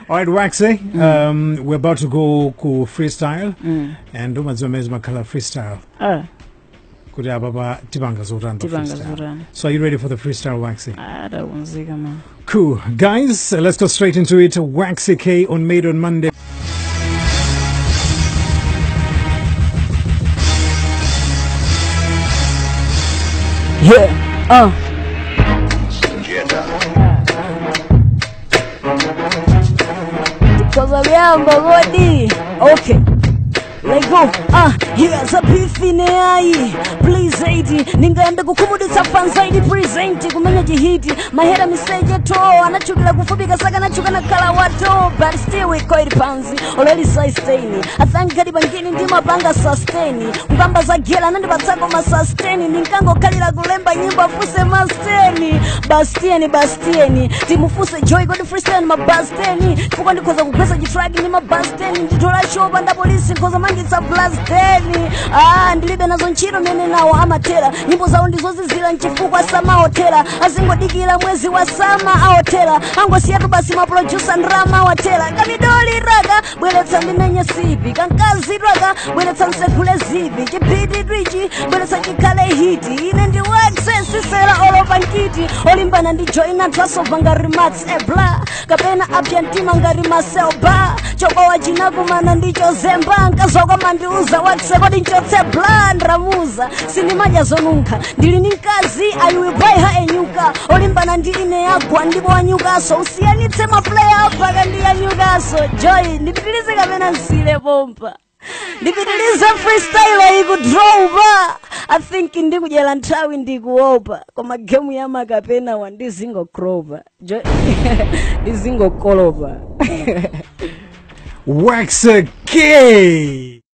All right, Waxy, um, we're about to go ku freestyle and umadziwa mezi makhala freestyle Ah, kuti apa pa tipanga zotani pa tipanga freestyle. zotani So are you ready for the freestyle, Waxy? adakunzika man Cool. Guys, uh, let's go straight into it. Waxy K on Made on Monday. yeah uh. Because vyamba godi okay Let go, ah, here's a beefy ai Please aid, ningaenda kukumuditsa fanzaidi present kumenya jihiti mahera miseje to anachukila kufubika saka nachuka na kala wato but still we quite panzi already sustain I thank God bangini ndimapanga sustain ngamba za gela nandipatsako ma sustain ninkangokalira kulemba nyimbo afuse masteni bastieni bastieni timufuse joy god freestyle mabasteni chifukwa ndikhoza kugweza chitraki ndi mabasteni nditola shopa nda polisi nkhoza mangitsa blasteni ah ndilibe nazo ntchito mene nawo amatera nyimbo zawo ndizozizira mchifukwa samaotera azingodikira mwezi wa sama aotera angosiyatu basi maprodusa ndrama awatera kamidoli raka bweretsa ndimenye sipi kankazi raka bweretsa nsekule zipi chipiti twichi bweretsa chikhale hiti ine ndi waksesisera olopa nkiti olimbana ndi joina trasova ngati mats ebla kapena apya mtima ngati maselba chobowa chinakumana ndicho zemba nkazokoma ndiuza waksekodi nchotse bla ndamuza sindimadya zonunkha ndili ndi mkazi ayiwibwaiha enyuka olimbana ndi ine yagwa ndipo wanyukaso usiyanitse mapleya apaka ndi yanyukaso joy ndipitilize kapena nsile pompa ndipitilize freestyle ikudropa i think ndikudyera nthawi ndikuopa koma gemu ya makapena wa ndizingokropa jo ndizingokolopa Waxy K!